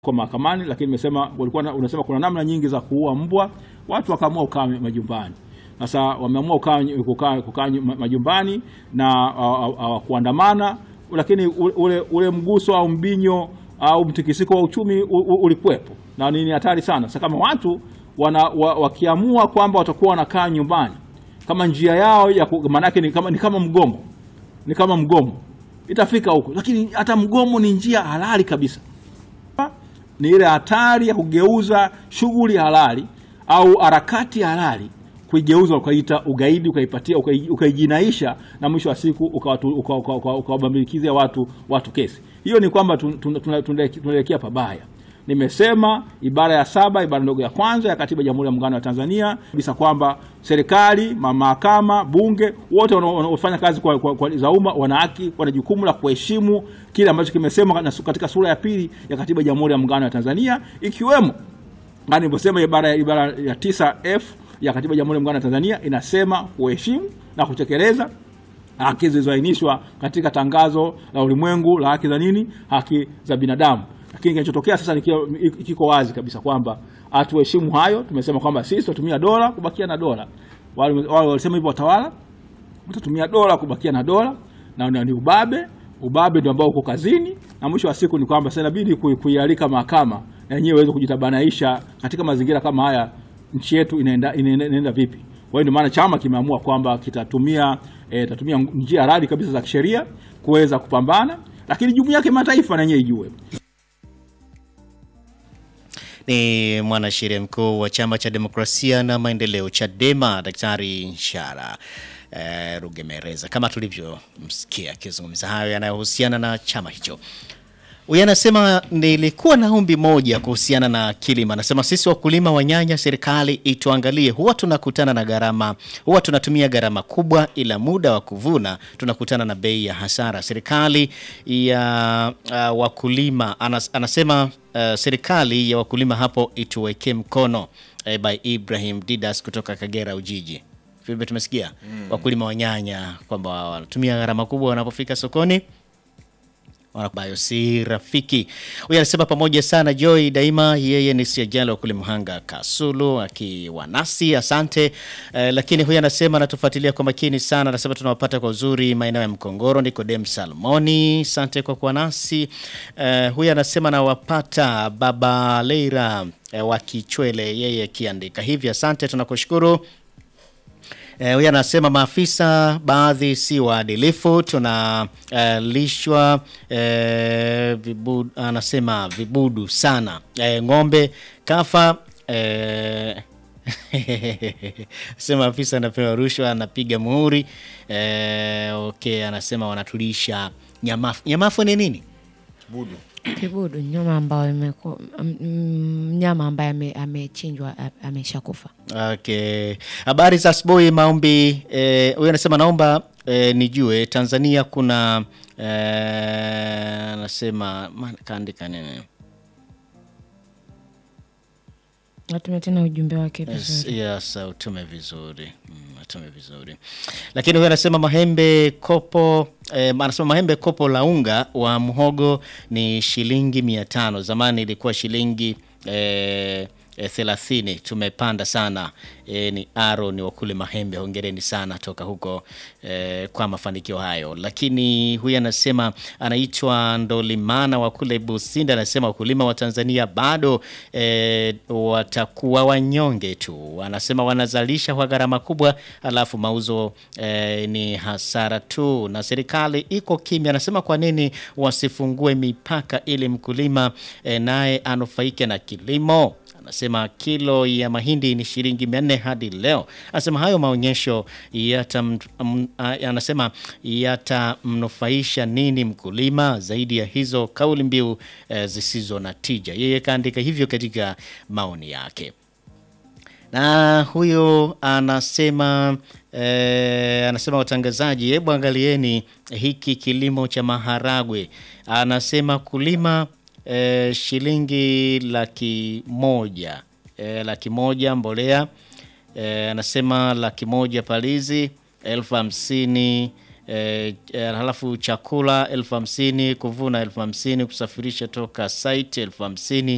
kwa mahakamani, lakini nimesema walikuwa na- unasema kuna namna nyingi za kuua mbwa, watu wakaamua kukaa majumbani. Sasa wameamua kukaa kukaa kukaa ma- majumbani na hawakuandamana, lakini ule- ule, ule mguso au mbinyo au mtikisiko wa uchumi u- u- ulikuwepo na ni hatari sana. Sasa kama watu wana, wa, wakiamua kwamba watakuwa wanakaa nyumbani kama njia yao ya ku- maanake ni kama, ni kama mgomo ni kama mgomo itafika huko, lakini hata mgomo ni njia halali kabisa ni ile hatari ya kugeuza shughuli halali au harakati halali kuigeuza ukaita ugaidi ukaipatia ukai- ukaijinaisha na mwisho wa siku ukawatu- uka- uka- uka- ukawabambikizia watu watu kesi. Hiyo ni kwamba tun- tun- tun- tun- tunaelekea pabaya. Nimesema ibara ya saba ibara ndogo ya kwanza ya katiba ya Jamhuri ya Muungano wa Tanzania kabisa kwamba serikali, ma- mahakama, bunge wote wanao- wanaofanya kazi kwa, kwa, kwa za umma wana haki, wana jukumu la kuheshimu kile ambacho kimesemwa na su- katika sura ya pili ya katiba ya Jamhuri ya Muungano wa Tanzania ikiwemo kama nilivyosema ibara ya ibara ya tisa f ya katiba ya Jamhuri ya Muungano wa Tanzania inasema kuheshimu na kutekeleza haki zilizoainishwa katika tangazo la ulimwengu la haki za nini, haki za binadamu. Lakini kinachotokea sasa ni kio- kiko wazi kabisa kwamba hatuheshimu hayo. Tumesema kwamba sisi tutatumia dola kubakia na dola. Wale wale walisema hivyo watawala watatumia dola kubakia na dola na na ni ubabe. Ubabe ndio ambao uko kazini, na mwisho wa siku ni kwamba sasa inabidi kui- kuialika mahakama na yenyewe iweze kujitabanaisha katika mazingira kama haya, nchi yetu inaenda, inaenda, inaenda vipi? Kwa hiyo ndio maana chama kimeamua kwamba kitatumia eh, tatumia njia halali kabisa za kisheria kuweza kupambana, lakini jumuiya ya kimataifa na yenyewe ijue Ni mwanasheria mkuu wa chama cha demokrasia na maendeleo Chadema, Daktari Nshara eh, Rugemereza, kama tulivyomsikia akizungumza hayo yanayohusiana na chama hicho. Huyu anasema nilikuwa na ombi moja kuhusiana na kilimo. Anasema sisi wakulima wa nyanya, serikali ituangalie, huwa tunakutana na gharama, huwa tunatumia gharama kubwa, ila muda wa kuvuna tunakutana na bei ya hasara. Serikali ya uh, wakulima anas, anasema uh, serikali ya wakulima hapo ituwekee mkono. Eh, by Ibrahim Didas kutoka Kagera Ujiji. Vile tumesikia wakulima wa nyanya kwamba wanatumia gharama kubwa wanapofika sokoni ambayo si rafiki. Huyu anasema pamoja sana Joy daima, yeye ni siajali wa kule Mhanga Kasulu akiwa nasi, asante. Eh, lakini huyu anasema anatufuatilia kwa makini sana, anasema tunawapata kwa uzuri maeneo ya Mkongoro. Nikodem Salmoni, asante kwa kuwa nasi. Eh, huyu anasema nawapata baba Leira eh, wa Kichwele, yeye akiandika hivi, asante, tunakushukuru. Eh, huyu anasema maafisa baadhi si waadilifu, tunalishwa eh, vibudu, anasema vibudu sana eh, ng'ombe kafa eh, sema afisa anapewa rushwa anapiga muhuri eh, okay, anasema wanatulisha nyamafu. Nyamafu ni nini? Budu. Kibudu, nyama ambayo imeku- m- m- mnyama ambaye ame- amechinjwa a- ameshakufa. Okay. Habari za asubuhi maombi. eh, Huyu anasema naomba eh, nijue Tanzania kuna eh, anasema ma- kaandika nini? Atume tena ujumbe wake Yes, vizuri. yes, utume vizuri mm, utume vizuri lakini huyu anasema mahembe kopo eh, anasema mahembe kopo la unga wa mhogo ni shilingi mia tano zamani ilikuwa shilingi eh, eh, thelathini tumepanda sana eh, ni aro ni wakule mahembe hongereni sana toka huko eh, kwa mafanikio hayo lakini huyu anasema anaitwa ndolimana wa kule businda anasema wakulima wa tanzania bado eh, watakuwa wanyonge tu anasema wanazalisha kwa gharama kubwa alafu mauzo eh, ni hasara tu na serikali iko kimya anasema kwa nini wasifungue mipaka ili mkulima eh, naye anufaike na kilimo anasema kilo ya mahindi ni shilingi mia nne hadi leo. Anasema hayo maonyesho yata, anasema yatamnufaisha nini mkulima zaidi ya hizo kauli mbiu eh, zisizo na tija. Yeye kaandika hivyo katika maoni yake na huyo anasema eh, anasema watangazaji, hebu angalieni hiki kilimo cha maharagwe. Anasema kulima eh, shilingi laki moja eh, laki moja mbolea eh, anasema laki moja palizi elfu hamsini eh, eh, halafu chakula elfu hamsini kuvuna elfu hamsini kusafirisha toka site elfu hamsini